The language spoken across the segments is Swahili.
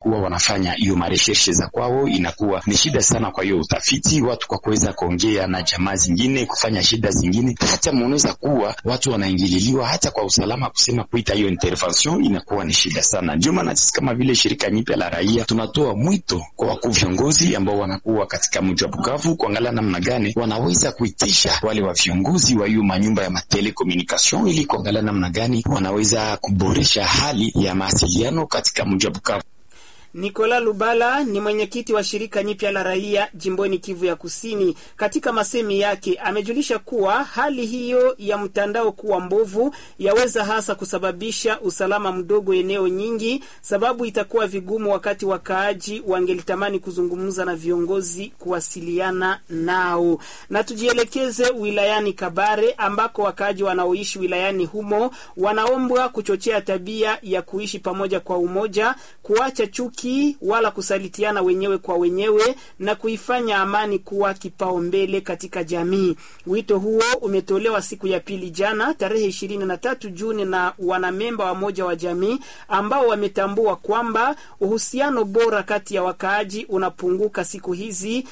kuwa wanafanya hiyo mareshershe za kwao, inakuwa ni shida sana. Kwa hiyo utafiti watu kwa kuweza kuongea na jamaa zingine, kufanya shida zingine, hata mnaweza kuwa watu wanaingililiwa hata kwa usalama, kusema kuita hiyo intervention inakuwa ni shida sana. Ndio maana sisi kama vile shirika nyipya la raia tunatoa mwito kwa wakuu viongozi ambao wanakuwa katika mji wa Bukavu kuangalia namna gani wanaweza kuitisha wale wa viongozi wa hiyo manyumba ya matelekomunikation ili kuangalia namna gani wanaweza kuboresha hali ya mawasiliano katika mji wa Bukavu. Nikola Lubala ni mwenyekiti wa shirika nyipya la raia jimboni Kivu ya Kusini. Katika masemi yake amejulisha kuwa hali hiyo ya mtandao kuwa mbovu yaweza hasa kusababisha usalama mdogo eneo nyingi, sababu itakuwa vigumu wakati wakaaji wangelitamani kuzungumza na viongozi kuwasiliana nao. Na tujielekeze wilayani Kabare ambako wakaaji wanaoishi wilayani humo wanaombwa kuchochea tabia ya kuishi pamoja kwa umoja, kuacha chuki wala kusalitiana wenyewe kwa wenyewe na kuifanya amani kuwa kipaumbele katika jamii. Wito huo umetolewa siku ya pili jana tarehe ishirini na tatu Juni na wanamemba wa moja wa jamii ambao wametambua kwamba uhusiano bora kati ya wakaaji unapunguka siku hizi,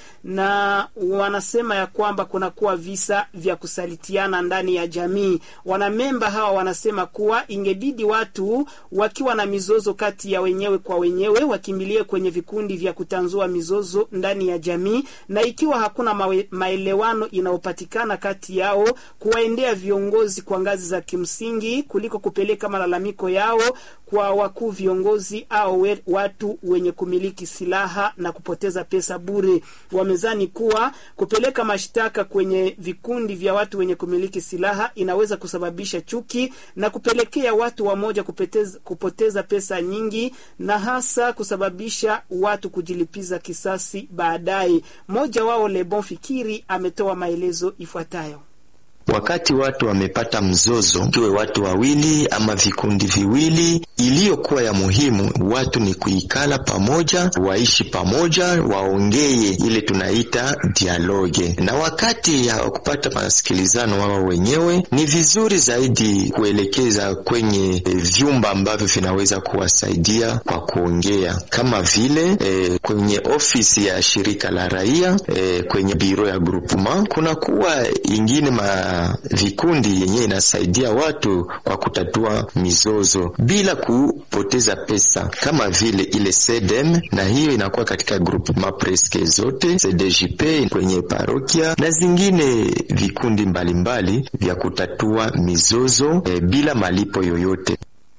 na wanasema ya kwamba kunakuwa visa vya kusalitiana ndani ya jamii. Wanamemba hawa wanasema kuwa ingebidi watu wakiwa na mizozo kati ya wenyewe kwa wenyewe wakimbilie kwenye vikundi vya kutanzua mizozo ndani ya jamii, na ikiwa hakuna mawe, maelewano inayopatikana kati yao, kuwaendea viongozi kwa ngazi za kimsingi kuliko kupeleka malalamiko yao kwa wakuu viongozi au we, watu wenye kumiliki silaha na kupoteza pesa bure. Wamezani kuwa kupeleka mashtaka kwenye vikundi vya watu wenye kumiliki silaha inaweza kusababisha chuki na kupelekea watu wamoja kupoteza, kupoteza pesa nyingi na hasa kusababisha watu kujilipiza kisasi baadaye. Mmoja wao Lebon Fikiri ametoa maelezo ifuatayo. Wakati watu wamepata mzozo, kiwe watu wawili ama vikundi viwili, iliyokuwa ya muhimu watu ni kuikala pamoja, waishi pamoja, waongee ile tunaita dialoge. Na wakati ya kupata masikilizano wao wenyewe, ni vizuri zaidi kuelekeza kwenye e, vyumba ambavyo vinaweza kuwasaidia kwa kuongea, kama vile e, kwenye ofisi ya shirika la raia e, kwenye biro ya groupement kunakuwa ingine ma vikundi yenye inasaidia watu kwa kutatua mizozo bila kupoteza pesa, kama vile ile SEDEM, na hiyo inakuwa katika groupement preske zote CDJP kwenye parokia na zingine vikundi mbalimbali mbali vya kutatua mizozo e, bila malipo yoyote.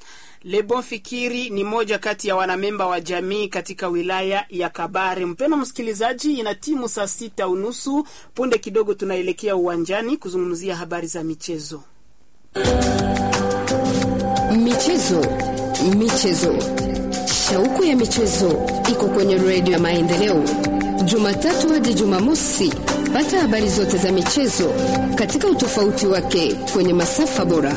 Lebon Fikiri ni moja kati ya wanamemba wa jamii katika wilaya ya Kabare. Mpeno msikilizaji, ina timu saa sita unusu. Punde kidogo tunaelekea uwanjani kuzungumzia habari za michezo. Michezo, michezo, shauku ya michezo iko kwenye redio ya Maendeleo, Jumatatu hadi Jumamosi. Pata habari zote za michezo katika utofauti wake kwenye masafa bora.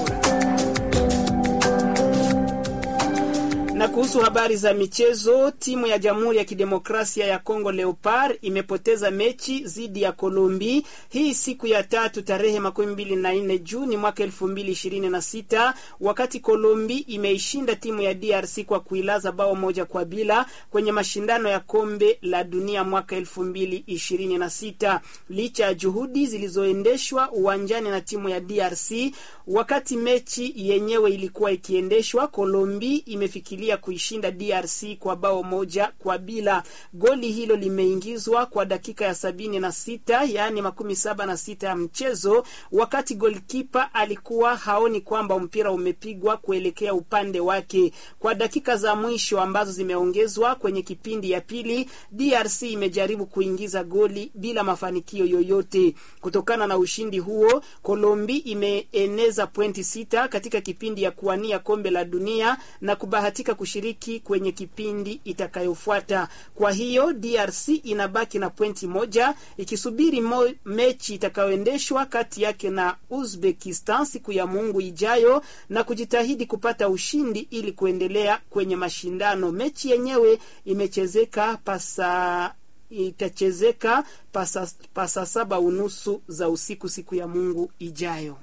Na kuhusu habari za michezo, timu ya Jamhuri ya Kidemokrasia ya Kongo Leopard imepoteza mechi dhidi ya Kolombi hii siku ya tatu tarehe makumi mbili na nne Juni mwaka elfu mbili ishirini na sita wakati Kolombi imeishinda timu ya DRC kwa kuilaza bao moja kwa bila kwenye mashindano ya kombe la dunia mwaka elfu mbili ishirini na sita licha ya juhudi zilizoendeshwa uwanjani na timu ya DRC wakati mechi yenyewe ilikuwa ikiendeshwa, Kolombi imefikiria kuishinda DRC kwa bao moja kwa bila. Goli hilo limeingizwa kwa dakika ya sabini na sita yaani makumi saba na sita ya mchezo, wakati golkipa alikuwa haoni kwamba mpira umepigwa kuelekea upande wake. Kwa dakika za mwisho ambazo zimeongezwa kwenye kipindi ya pili, DRC imejaribu kuingiza goli bila mafanikio yoyote. Kutokana na ushindi huo, Kolombi imeeneza pointi sita katika kipindi ya kuwania kombe la dunia na kubahatika kushiriki kwenye kipindi itakayofuata. Kwa hiyo DRC inabaki na pointi moja ikisubiri mo, mechi itakayoendeshwa kati yake na Uzbekistan siku ya Mungu ijayo na kujitahidi kupata ushindi ili kuendelea kwenye mashindano. Mechi yenyewe imechezeka pasa itachezeka pasa, pasa saba unusu za usiku siku ya Mungu ijayo.